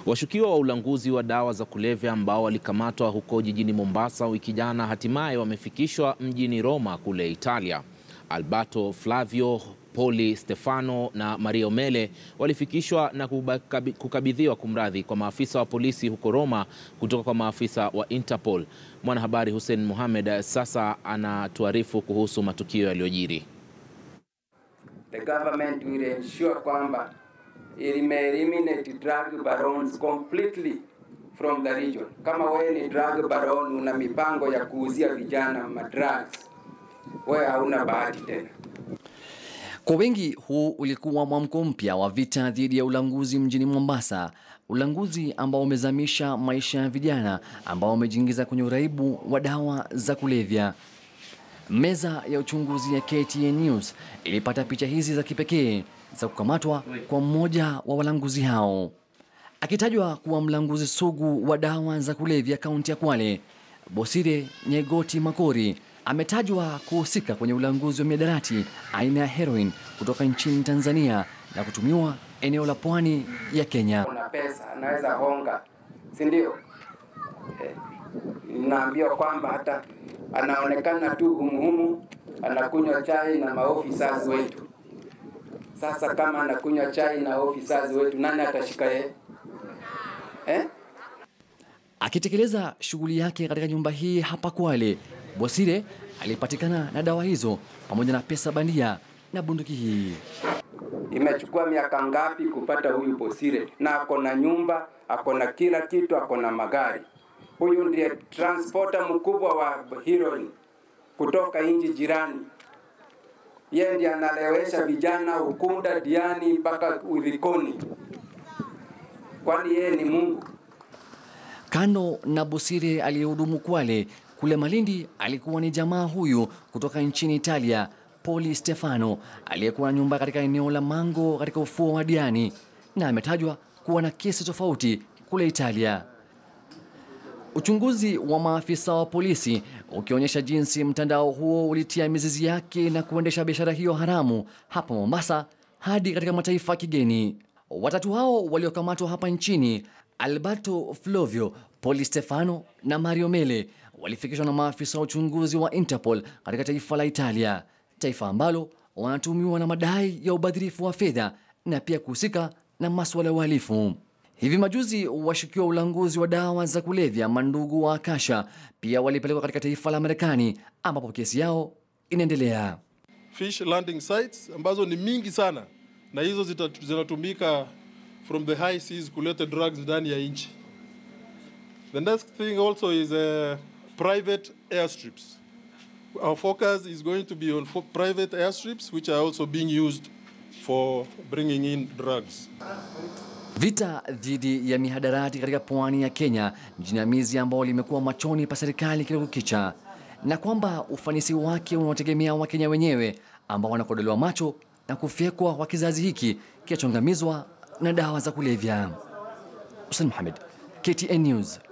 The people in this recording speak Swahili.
Washukiwa wa ulanguzi wa dawa za kulevya ambao walikamatwa huko jijini Mombasa wiki jana hatimaye wamefikishwa mjini Roma kule Italia. Alberto Flavio, Poli Stefano na Maria Omele walifikishwa na kukabidhiwa kumradhi kwa maafisa wa polisi huko Roma kutoka kwa maafisa wa Interpol. Mwanahabari Hussein Mohamed sasa anatuarifu kuhusu matukio yaliyojiri. The government will ensure kwamba it may eliminate drug barons completely from the region. Kama wewe ni drug baron, una mipango ya kuuzia vijana madrugs, wewe hauna bahati tena. Kwa wengi huu ulikuwa mwamko mpya wa vita dhidi ya ulanguzi mjini Mombasa, ulanguzi ambao umezamisha maisha ya vijana ambao wamejiingiza kwenye uraibu wa dawa za kulevya. Meza ya uchunguzi ya KTN News ilipata picha hizi za kipekee za kukamatwa kwa mmoja wa walanguzi hao, akitajwa kuwa mlanguzi sugu wa dawa za kulevya kaunti ya Kwale. Bosire Nyegoti Makori ametajwa kuhusika kwenye ulanguzi wa miadarati aina ya heroin kutoka nchini Tanzania na kutumiwa eneo la pwani ya Kenya. Kuna pesa anaweza honga, si ndio? Eh, naambiwa kwamba hata anaonekana tu humuhumu, anakunywa chai na maofisa wetu. Sasa kama anakunywa chai na ofisa wetu, nani atashika yeye eh? Akitekeleza shughuli yake katika nyumba hii hapa Kwale, Bosire alipatikana na dawa hizo pamoja na pesa bandia na bunduki hii. Imechukua miaka ngapi kupata huyu Bosire? Na ako na nyumba, ako na kila kitu, ako na magari. Huyu ndiye transporter mkubwa wa heroin kutoka nchi jirani. Yeye ndiye analewesha vijana Ukunda, Diani mpaka Ulikoni. Kwani yeye ni Mungu? Kando na Bosire aliyehudumu Kwale, kule Malindi alikuwa ni jamaa huyu kutoka nchini Italia, Poli Stefano aliyekuwa na nyumba katika eneo la Mango katika ufuo wa Diani, na ametajwa kuwa na kesi tofauti kule Italia. Uchunguzi wa maafisa wa polisi ukionyesha jinsi mtandao huo ulitia mizizi yake na kuendesha biashara hiyo haramu hapa Mombasa hadi katika mataifa ya kigeni. Watatu hao waliokamatwa hapa nchini, Alberto Flovio, Poli Stefano na Mario Mele, walifikishwa na maafisa wa uchunguzi wa Interpol katika taifa la Italia, taifa ambalo wanatumiwa na madai ya ubadhirifu wa fedha na pia kuhusika na masuala ya uhalifu. Hivi majuzi washukiwa ulanguzi wa dawa za kulevya mandugu wa Akasha pia walipelekwa katika taifa la Marekani ambapo kesi yao inaendelea. Fish landing sites ambazo ni mingi sana na hizo zita- zinatumika from the high seas kuleta drugs ndani ya nchi. The next thing also is uh, private airstrips. Our focus is going to be on fo- private airstrips which are also being used for bringing in drugs. Vita dhidi ya mihadarati katika pwani ya Kenya ni jinamizi ambao limekuwa machoni pa serikali kila kukicha, na kwamba ufanisi wake unaotegemea Wakenya wenyewe ambao wanakodolewa macho na kufyekwa kwa kizazi hiki kinachoangamizwa na dawa za kulevya. Hussein Mohamed, KTN News,